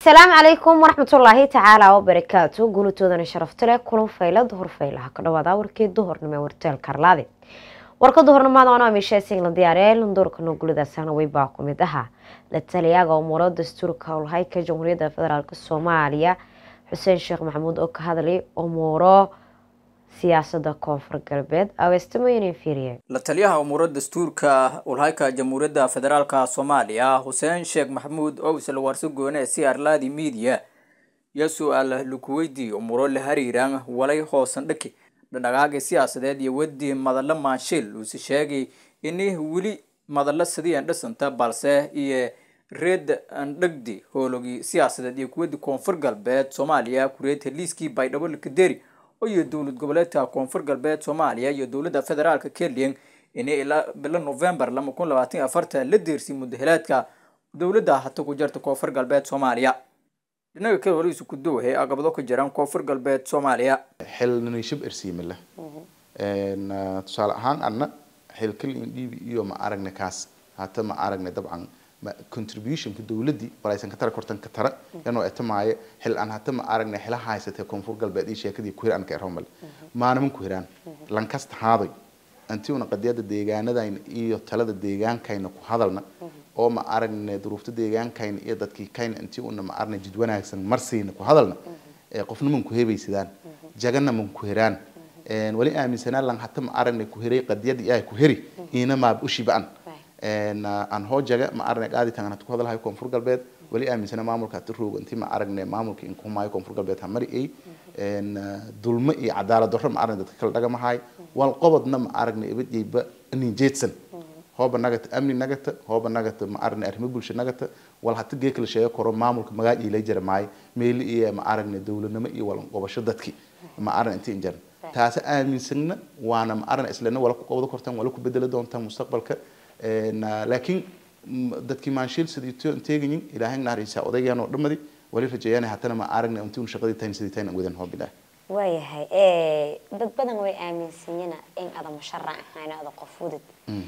asalaamu calaykum waraxmatullaahi tacaala wabarakaatu guulatoodana sharafta leh kulan fayla duhur faylaha ka dhawaada warkii duhurnimo ee warteel karlaade warka duhurnimada anoo amisheesing la diyaariyay lunduurka nooguladaasana weybaa ku mid ahaa la taliyaaga umuuro dastuurka howlhayka jamhuuriyadda federaalk soomaaliya xuseen sheekh maxamuud oo ka hadlay umuuro siyaasada koonfur galbeed aweestamoyin fiiriye la taliyaha umuuro dastuurka ulhayka jamhuuriyadda federaalka soomaaliya xuseen sheekh maxamuud oo isla warso goone si arlaadi media iyo su-aal laku weydiiyey umuuro la hariiraan walay hoosan dhaki dhadhagaaga siyaasadeed iyo wadii madalo maanshiil uuse sheegay ini weli madalo sidii andhasanta balse iyo reed andhagdi hoologii siyaasadeed iyo kuwadii koonfur galbeed soomaaliya kureed heliiskii baydhabo lakaderi iyo dowlad goboleedka koonfur galbeed soomaaliya iyo dowladda federaalka keliyan inay ilaa bilo november lama kun labaatan afartan la deersiyay mudahalaadka dowladda hata ku jirta koonfur galbeed soomaaliya dhinaga kale waliisu ku dowhay agabado ka jiraan koonfur galbeed soomaaliya xilnishib ersiimila tusaale ahaan adna xilkal indhiibi iyo ma aragna kaas hata ma aragna dabcan contributionka dowladii walaysan ka tara kortan ka tara inuu etamaayo xil aan hata ma aragna xila haysatay koonfur galbeed iyo sheekadii ku hiraan ka eromal maanaman ku hiraan lankasta haaday anti una qadiyada deegaanadayna iyo talada deegaankayna ku hadalna oo ma aragna duruufta deegaankayna iyo dadkii kayna intii una ma aragna jid wanaagsan marsiina ku hadalna qofna man ku hebaysadaan jagana man ku hiraan wali aaminsanaa lan hata ma aragna ku hiray qadiyadii ay ku heri ina maab ushibaan aan hoojaga ma aragna qaadi tangan hata ku hadalhayo koonfur galbeed wali aaminsana maamulka hata roogo intii ma aragna maamulka inkuhumaayo koonfur galbeed hamari ay dulmo iyo cadaalad darro ma aragna dadka kala dhagamahaay wal qobodna ma aragna ibadayba nin jeedsan hooba nagata amni nagata hooba nagata ma aragna arrimo bulsho nagata wal hata gee kala sheego karo maamulka magaaj ila jira maayo meeli iyo ma aragna dowladnimo iyo wal qobasho dadki ma aragna intii injaran taasi aaminsanna waana ma aragna islana wala ku qobdo kortaan wala ku bedeli doontaan mustaqbalka laakiin dadkii maanshiil sidii teegayin ilaahay naaraysa odaygaan oo dhamadi wali rajeeyaan hatana ma aragna intii un shaqadii tayn sidii tayn wadan hoob ilaahay waayahay dad badan way aaminsanyana in ada musharax ahayn ada qof fudud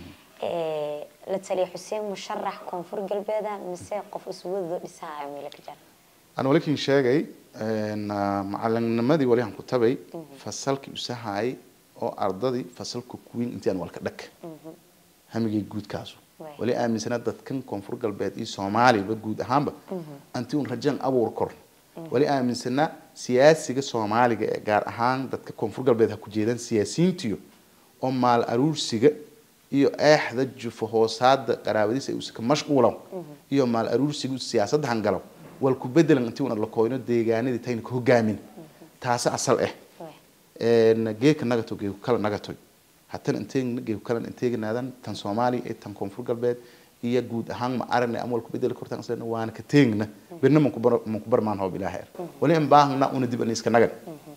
la taliya xuseen musharax koonfur galbeeda mise qof iswadoo dhisaayo meelo ka jara aan walikin sheegay macalinnimadii wali aan ku tabay fasalkii usahaayay oo ardadii fasalka kuwiin intii aan walka dhag hamigay guudkaasu wali aaminsanaa dadkan koonfur galbeed iyo soomaaliba guud ahaanba anti un rajaan abuur kor wali aaminsanaa siyaasiga soomaaliga ee gaar ahaan dadka koonfur galbeed ha ku jeedaan siyaasiyiintiyo oo maal aruursiga iyo eexda jufo hoosaada qaraabadiisa ay usaka mashquulow iyo maal aruursiga siyaasadda hangalow wal ku bedelan intii una la kooyno deegaanadii tayna ka hogaamin taasi asal ah geeka nagato geeku kala nagatoy hatana inteegna geeku kalan inteeganaadan tan soomaaliya iyo tan koonfur galbeed iyo guud ahaan ma aragna ama wal ku bedeli kortaan isleena waana ka teegna birna man ku barmaan hoob ilaahay er wali an baahna una dib aniiska nagan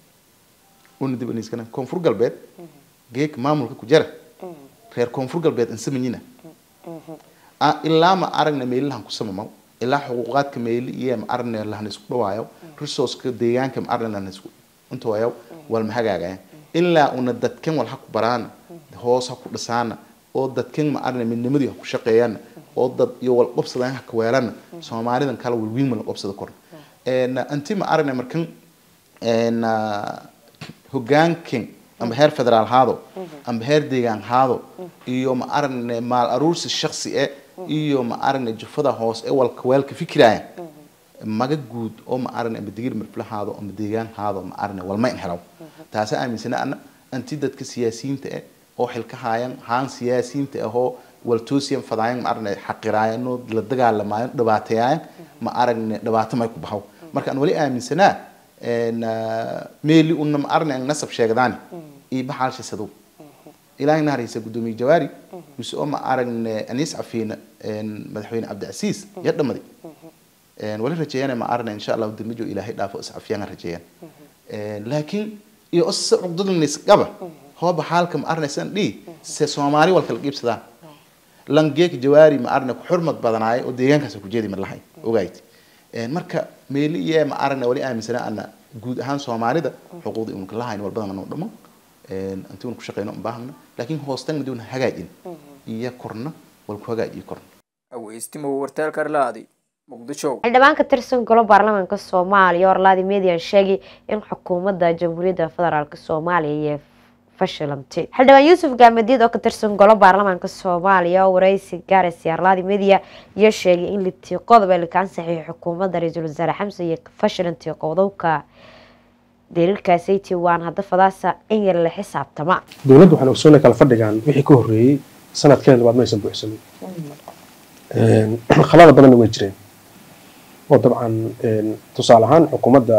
una dib aniiska nagan koonfur galbeed geeka maamulka ku jara reer koonfur galbeed insamanyina ilaa ma aragna meelilahan ku samamaw ilaa xuquuqaadka meeli iyo ma aragna lahan isku dhawaayo resourceka deegaanka ma aragna lahan isku intooyaw wal ma hagaagaya ilaa una dadkan wal ha ku baraana hoos ha ku dhisaana oo dadkan ma aragna midnimadii ha ku shaqeeyaana oo dad iyo wal qobsadaan ha ka weelana soomaalidan kala walwiin ma la qobsada korna inti ma aragna markan hogaankan amba heer federaal haado amba heer deegaan haado iyo ma aragna maal aruursi shaksi e iyo ma aragna jufada hoos ee walka weelka fikiraya maga guud oo ma aragna amba digir marfla haado amba deegaan haado ma aragna walma in helaw taasi aaminsana ana anti dadka siyaasiyiinta eh oo xilka haayan haan siyaasiyiinta ahoo waltoosiyan fadaayan ma aragna xaqiraayano la dagaalamaayan dhibaateeyaayan ma aragna dhibaato may ku baxaw marka aan wali aaminsanaa meeli una ma aragna an nasab sheegdaani iyo baxaalshi sadow ilaahay naharaysa guddoomiye jawaari mise oo ma aragna aniis cafiina madaxweyne cabdicasiis ya dhamadi wali rajeeyana ma aragna insha allahu damijo ilaahay dhaafo iscafiyaan rajeeyaan laakiin iyo ose cugdadnis qaba hooba xaalka ma arnaysan dhi se soomaali wal kala qiibsadaan langeek jawaari ma arna ku xurmad badanaayo oo deegaankaas ku jeedi mar lahay ogayd marka meeli iyo ma aragna wali aaminsanaa ana guud ahaan soomaalida xuquuqda unka lahayn wal badan noo dhamo intii un ku shaqeyno baahna laakiin hoostan madii una hagaajin iyo korna wal ku hagaajiyo korna aweystimo warteel karlaadi muqdisho xildhibaan ka tirsan golo baarlamaanka soomaaliya orlaadi median sheegay in xukuumadda jamhuuriyadda federaalk soomaaliya iyo fashilantay xildhibaan yuusuf gaamadiid oo ka tirsan golo baarlamaanka soomaaliya oo wareysi gaaraysa arlaadi media iyo sheegay in litii qodob ee lakaan saxiixay xukuumadda ra-iisul wasaare xamse iyo fashilantay qodobka daliilkaasaytii waan hadda fadaasa in yar la xisaabtama dowladdu waxaan ogsoonay kala fadhigaan wixii ka horreeyey sanadkeeda labaad ma aysan buuxsamin khalada badanna way jireen oo dabcan tusaale ahaan xukuumadda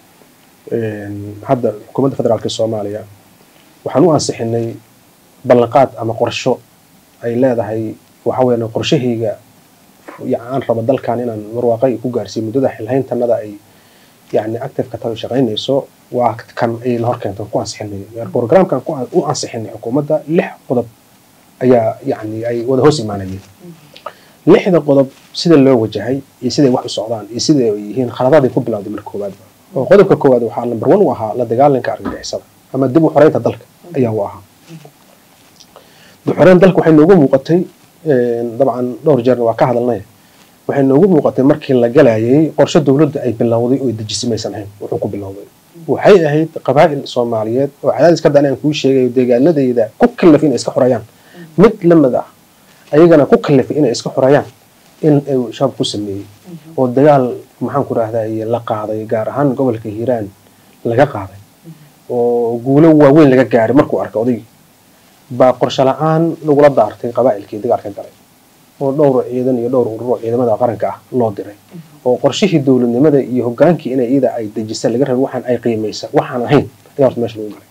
hadda xukuumadda federaalka soomaaliya waxaan u ansixinay ballanqaad ama qorsho ay leedahay waxa weeyaan qorshahayga aan rabo dalkan inaan marwaaqay ku gaarsiiyo muddada xilhayntanada ay yani active ka tahay shaqaynayso waa kan ayna hor keentay ku ansixinay programkan u ansixinay xukuumadda lix qodob ayaa yani ay wada hoos imaanayeen lixda qodob sida loo wajahay iyo siday wax u socdaan iyo sida ay yihiin khaladaday ku bilowday marka koowaadba oo qodobka koowaad waxaa number one u ahaa la dagaalanka argagixisada ama dib u xoreynta dalka ayaa u ahaa dib xoreyn dalka waxay noogu muuqatay dabcan dhowr jeerna waa ka hadalnay waxay noogu muuqatay markii la galayay qorshe dowladda ay bilowday oo dejisay maysan ahayn wuxuu ku bilowday waxay ahayd qabaa'il soomaaliyeed oo cadaadis ka daan aan kuu sheegayo deegaanadayda ku kallaf inay iska xoreeyaan mid la mid ah ayagana ku kallafay inay iska xoreeyaan in ay shabaab ku sameeyey oo dagaal maxaan ku rahday la qaaday gaar ahaan gobolka hiiraan laga qaaday oo guulo waaweyn laga gaaray markuu arkay odaygii baa qorshe la-aan lagula daartay qabaa'ilkii dagaalka galay oo dhowr ciidan iyo dhowr ururo ciidamada qaranka ah loo diray oo qorshihii dowladnimada iyo hogaankii inay iyada ay dejisa laga rabay waxaan ay qiimaysa waxaan ahayn ayaa horta meesha lagu galay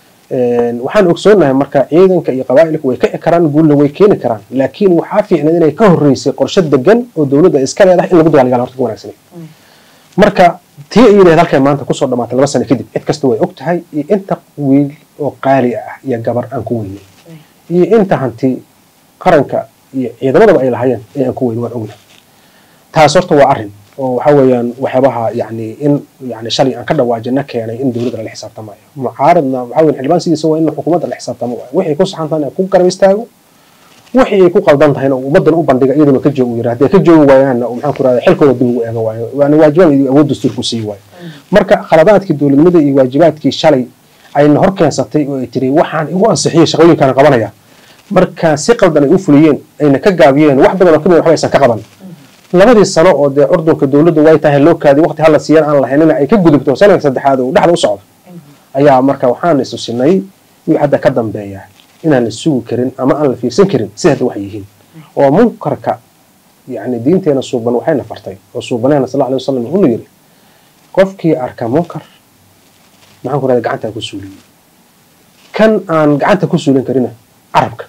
waxaan ogsoonahay marka ciidanka iyo qabaa'ilku way kici karaan guulna way keeni karaan laakiin waxaa fiicnayd inay ka horreysay qorshe degan oo dowladda iska leedahay in lagu dagaalgala horta ka wanaagsanay marka tii iyadeed halkay maanta kusoo dhamaatay laba sano kadib cid kasta way og tahay iyo inta wiil oo qaali ah iyo gabar aan ku weynay iyo inta hanti qaranka iyo ciidamadaba ay lahaayeen ee aan ku weyn waan ognahay taas horta waa arrin oo waxa weeyaan waxyaabaha yani in yani shalay aan ka dhawaajina keenay in dowladda lala xisaabtamayo mucaaradna waxa weyan xildhibaan sidiisa waa in xukuumadda la xisaabtamo waay wixii ku saxan tahayna ku garab istaago wixii ay ku qaldan tahayna ummaddan u bandhiga iyaduna ka joogu yira haddii ka joogi waayaanna maxaan ku rahda xilkooda dib ugu eega waayo waana waajibaad iyo awood dastuurku sii waayo marka khaladaadkii dowladnimada iyo waajibaadkii shalay ayna hor keensatay oo ay tiri waxaan igu ansixiyay shaqooyinkaan qabanaya marka si qaldan ay u fuliyeen ayna ka gaabiyeen wax badan oo kamid waxba aysan ka qaban labadii sano oo dee curdunka dowladdu way tahay loo kaadi waqti hala siiyaan aan lahaynina ay ka gudubto sanadka saddexaad oo dhexda u socda ayaa marka waxaan isusinay wii hadda ka dambeeya inaan la sugi karin ama aan la fiirsan karin si hadda wax yihiin oo munkarka yani diinteena suuban waxayna fartay oo suubaneena sal alay wasalam wuxuu yiri qofkii arka munkar maxaan ku rahda gacantaa ku suuliyey kan aan gacanta ku suulin karina carabka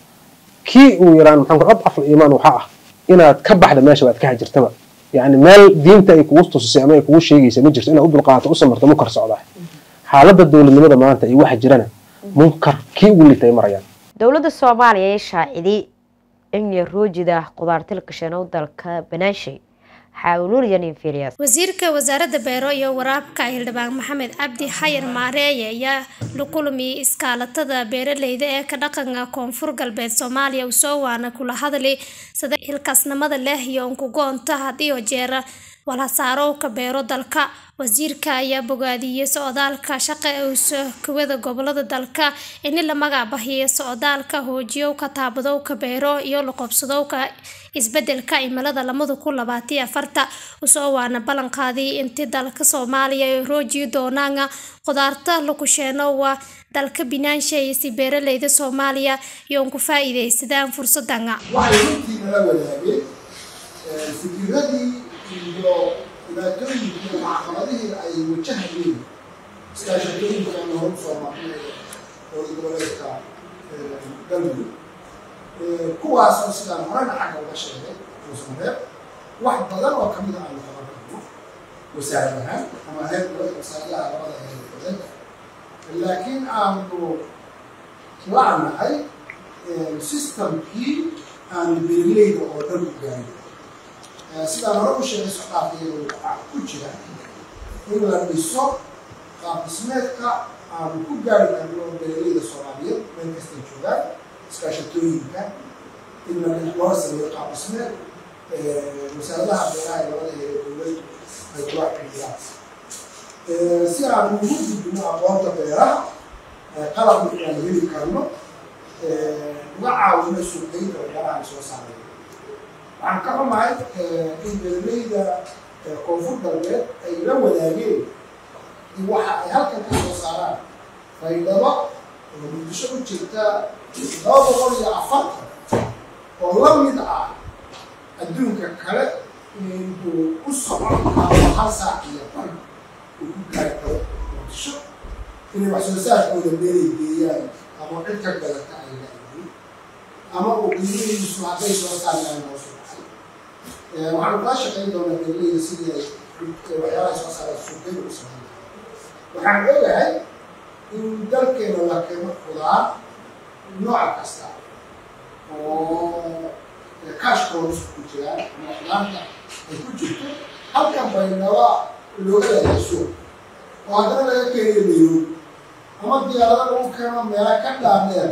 kii uu yaraan maxaan ku ad afal iimaan waxaa ah inaad ka baxda meesha baad ka hajirtaba yani meel diinta ay kugu tusisay ama ay kugu sheegaysa ma jirto inaad u dulqaato u samarto munkar socdaa xaaladda dowladnimada maanta iyo waxa jirana munkar kii ugu litay marayaan dowladda soomaaliya ee shaaciday in yaroojida qudaarta la gasheeno dalka banaashay wasiirka wasaaradda beero iyo waraabka xildhibaan maxamed cabdi xayar maareeye ayaa la kulmiyay iskaalatada beeraleyda ee ka dhaqanka koonfur galbeed soomaaliya usoo waana kula hadli sida xilkaasnimada leh iyo unkugoonta hadiyo jeera walhasaarowka beero dalka wasiirka ayaa bogaadiyey socdaalka shaqa uusa kuwada gobolada dalka ini la magacbahiyo socdaalka hoojiyowka taabadowka beero iyo laqobsadowka isbedelka cimilada lamada kun labaatiyo afarta usoo waana ballan qaaday intii dalka soomaaliya ay roojiyi doonaan qudaarta lakusheeno waa dalka binaanshay si beeraleyda soomaaliya iyo unku faa-iideysadaan fursadan iyo dhibaatooyinkii iyo caqabadihii ay wajahayeen iskaashatooyinka aan hor usoo marnay dowlad goboleedka galmudug kuwaasoo sidaan horena xagga uga sheegay uusanreeb wax badan oo kamid a aynu qaban karno wasaarad ahaan ama heer wasaaradaha labada heer dowladda laakiin aanu la'nahay systemkii aanu beerleyda oo dhan u gaarin sidaan hore u sheegay socdaalkeedu waxaa ku jira in la dhiso qaab dhismeedka aanu ku gaari karno beeraleyda soomaaliyeed meel kastay joogaan iskaashatooyinka in la loo sameeyo qaab dhismeed wasaaradaha beeraha ee labada heer dowladdu ay kula xidhiidhaan si aan ugu gudbino aqoonta beeraha qalabna inaan heli karno uga caawino suuqgeynta waxyaalaha ay soo saareen waxaan ka xumahay in beeraleyda koonfur galbeed ay la wadaageen in waxa ay halkan ka soo saaraan faydhabo oo muqdisho u jirta laba boqol iyo afartan oo la mid ah adduunka kale inuu u socon karo hal saac iyo bar uu ku gaari karo muqdisho inay wax soo saarkooda meelay geeyaan ama cid ka gadata ay leeyihiin ama uu qiimihiisu hadday soo saarnaan noo socday waxaanu kaa shaqayn doonaa beeraleyda sidii ay waxyaalaha soo saara suuqyada u sameyn waxaan ogahay in dalkeena la keeno khudaar nooc kasta oo kaashkooda ku jiraan ama khudaarta ay ku jirto halkan baynaba looga leeyahay suuq oo haddana laga keenayo nairobi ama diyaarada lagu keeno meela ka dhaadheer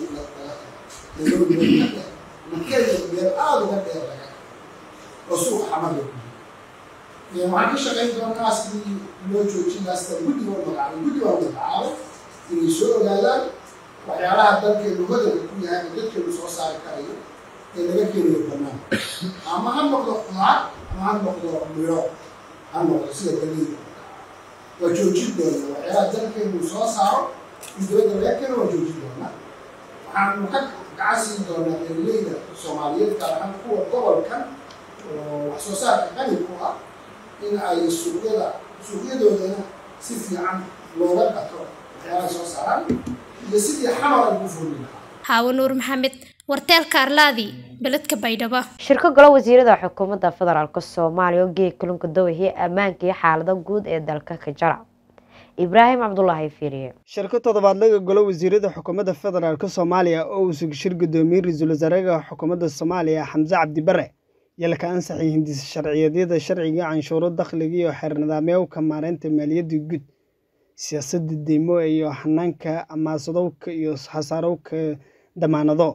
nairobi meel ka dheer makenya meel aada uga dheer laga oo suuqa xamada ku jiro waxaan ka shaqayn doonaa sidii loo joojin laasta guddi oo magacaabay guddi waa magacaabay inay soo ogaadaan waxyaalaha dalkeenu hodanka ku yahay oo dadkeenu soo saari karayo ee laga keenayo banaan ama ha noqdo khudaar ama ha noqdo miro ha noqdo sida galeyda waa joojin doonaa waxyaalaha dalkeenu soo saaro in dowladda laga keeno waa joojin doonaa waxaanu ka gacan siin doonaa beeraleyda soomaaliyeed gaar ahaan kuwa gobolkan oo wax soo saarka qani ku ah in ay suuqyada suuqyadoodana si fiican looga gato waxyaalaha soo saaraan iyo sidii xamar ay ugu furmi lahaa xaawo nuur maxamed warteelka arlaadi beledka baydhabo shirka golo wasiirada xukuumadda federaalk soomaaliya oo geey kulunka dawahii ammaanka iyo xaalada guud ee dalka ka jara ibraahim cabdulaahi fiiriye shirka toddobaadlaga golo wasiirada xukuumadda federaalk soomaaliya oo uu sugshir gudoomiyey ra-iisul wasaaraha xukuumadda soomaaliya xamse cabdi bare yalka ansaxay hindisa sharciyadyada sharciga canshuuro dakhliga iyo xeer nidaamyowka maareynta maaliyadda guud siyaasadda deymo iyo hanaanka amaasadowka iyo hasaarowka damaanado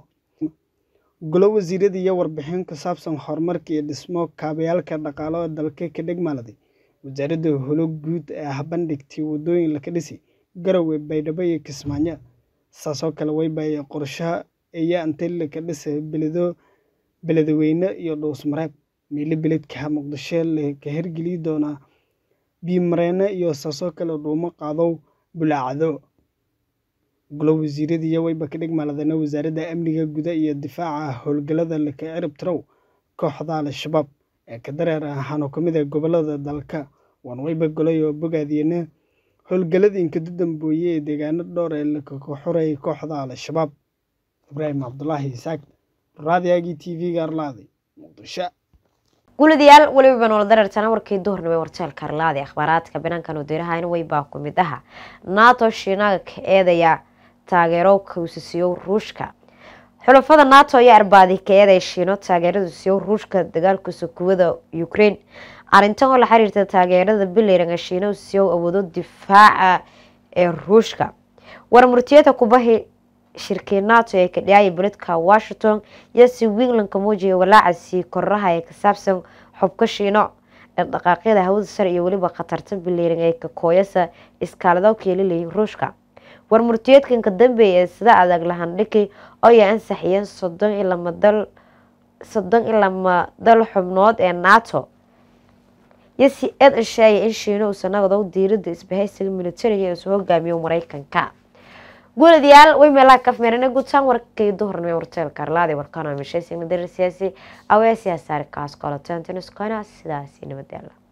golo wasiirada iyo warbixin ku saabsan horumarka iyo dhismo kaabayaalka dhaqaalo ee dalka ka dhegmaaladay wasaaradda holo guud ee habandhigtay wadooyin laka dhisi garowe baydhabo iyo kismaayo saasoo kale waybaaya qorshaha iyo antilaka dhisa beledo beledweyne iyo dhuusmareeb miilo beledka muqdisho laka hergeli doonaa biimareene iyo saasoo kale dhuumo qaadow bulaacdo golo wasiirada iyo wayba ka dhegmaaladana wasaaradda amniga guda iyo difaaca howlgalada laka cirib tirow kooxda al-shabaab ee ka dareer ahaan oo ka mid ah gobolada dalka waan wayba golay oo bogaadiyana howlgalada inkadu dambooye ee deegaano dhowr ee lakaga xurayay kooxda al-shabaab ibraahim cabdulaahi isaaq raadiyaagii t v-ga arlaaday muqdisho guladayaal weliba noola dareertana warkii duhurnimo warteelka arlaadi akhbaaraadka banaankan wadiirahan weybaa ku mid aha nato shiinaga ka eedaya taageero kawsasiyow ruushka xulafada nato ayaa arbaadi ka eedaya shiino taageerada siyow ruushka dagaalkiisa kuwada ukraine arrintan oo la xiriirta taageerada bilayran ee shiino siyow awoodo difaaca ee ruushka warmurtiyada kubahi shirkii nato ee ka dhiyaya beledka washington iyo si winglandka muujiya walaaca sii koraha ee ka saabsan xubka shiino dhaqdhaqaaqyada hawada sare iyo weliba khatarta bilayran ee kakooyasa iskaalado keelilayay ruushka warmurtiyeedkan ka dambeeya ee sida adag lahandhigay oo ay ansaxiyeen soddon iyo lama dal soddon iyo lama dal xubnood ee nato iyo si eed ansheegay in shiino uusan nagado diirada isbahaysiga militariga ee isu hogaamiyo mareykanka guuladayaal way meelaha kafmeerana gutaan warkay duhurnimo warteelka arlaadi warkana mishaysigna darir siyaasi awee siyaasaarkaas kolotantinuskana sidaasi nabadyaala